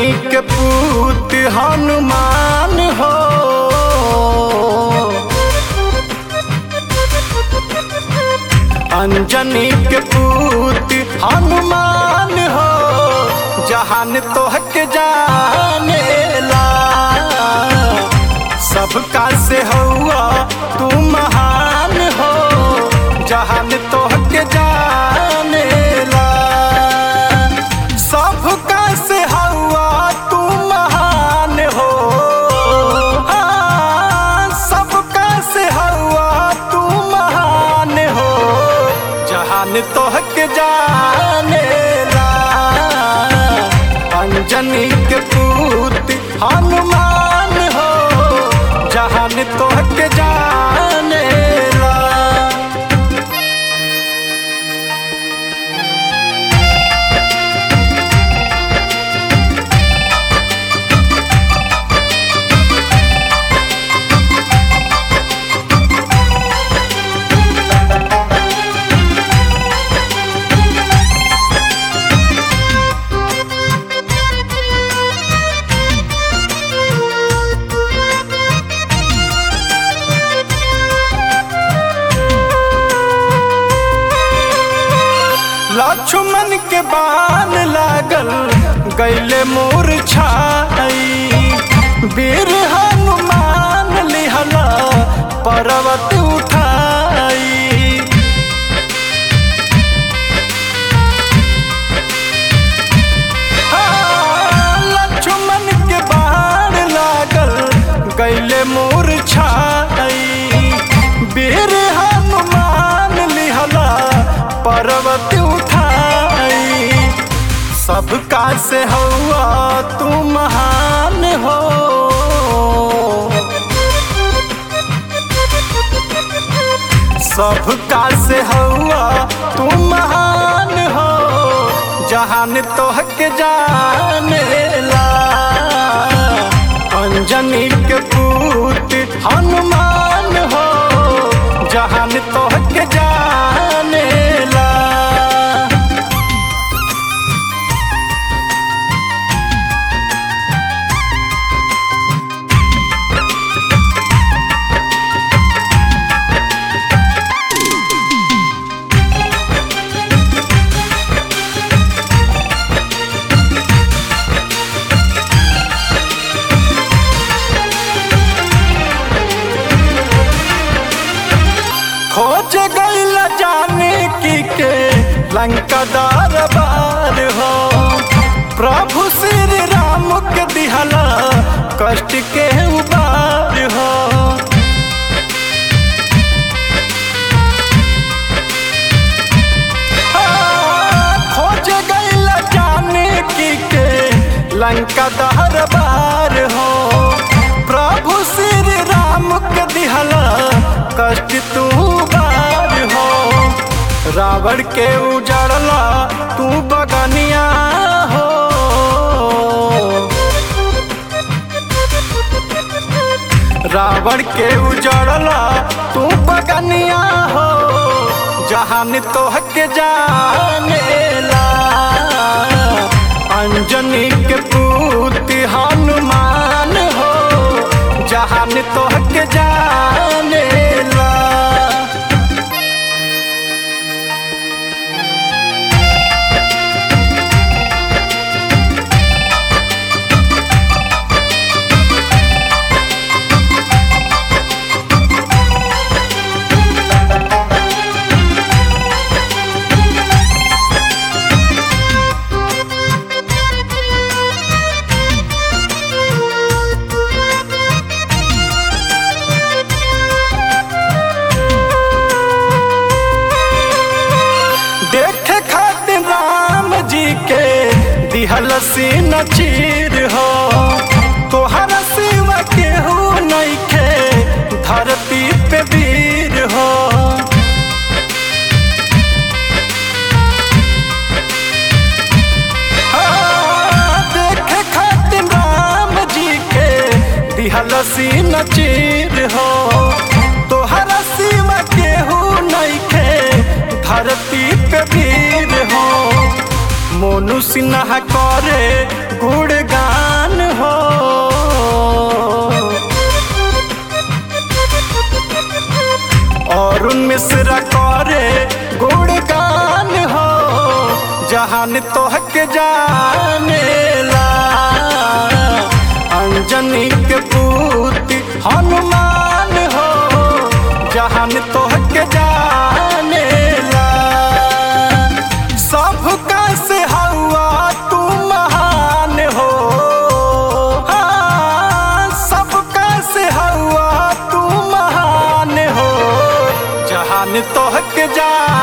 अंजनी के पूत हनुमान हो अंजनी के पूत हनुमान हो जहान तोहक जानेला सबका से हुआ तू महान हो जहान तोहक जानेला सबका से हुआ तू महान हो हाँ, सबका से हुआ तू महान हो जहान तोहक जानेला अंजनी के पूत हनुमान हो जहान तोहक जानेला लक्ष्मण के बाण लागल गैले मोर छाई वीर हनुमान लिहला पर्वत उठाई हाँ, लक्ष्मण के बाण लागल गैले मोर छाई वीर हनुमान लिहला पर्वत उठाई सबका से हुआ तू महान हो सबका से हुआ तू महान हो जहान तोहक जानेला अंजनी के पूत हनुमान हो जहान तोहक जानेला खोज गईल जाने की के लंका दरबार हो प्रभु श्री राम के दिहला कष्ट के उबार हो हाँ, खोज गईल जाने की के लंका दरबार हो प्रभु श्री राम के दिहला कष्ट तू बार हो रावण के उजड़ला तू बगनिया हो रावण के उजड़ला तू बगनिया हो जहान तोहक जानेला अंजनी के पूत हनुमान हो जहान तोहक जानेला देखे खातिर राम जी के दिहल सीन चीर हो तोहर सिवा केहू नइखे धरती पे वीर हो हाँ, देखे खातिर राम जी के दिहल सीन चीर हो तोहर सिवा केहू नइखे धरती पे वीर हो मोनू सिन्हा करे गुणगान जहान तोहके जानेला अंजनी के पूती हनुमान हो जहान तोहके जानेला सबका से हवा तू महान हो हाँ, सबका से हवा तू महान हो जहान तोहके जान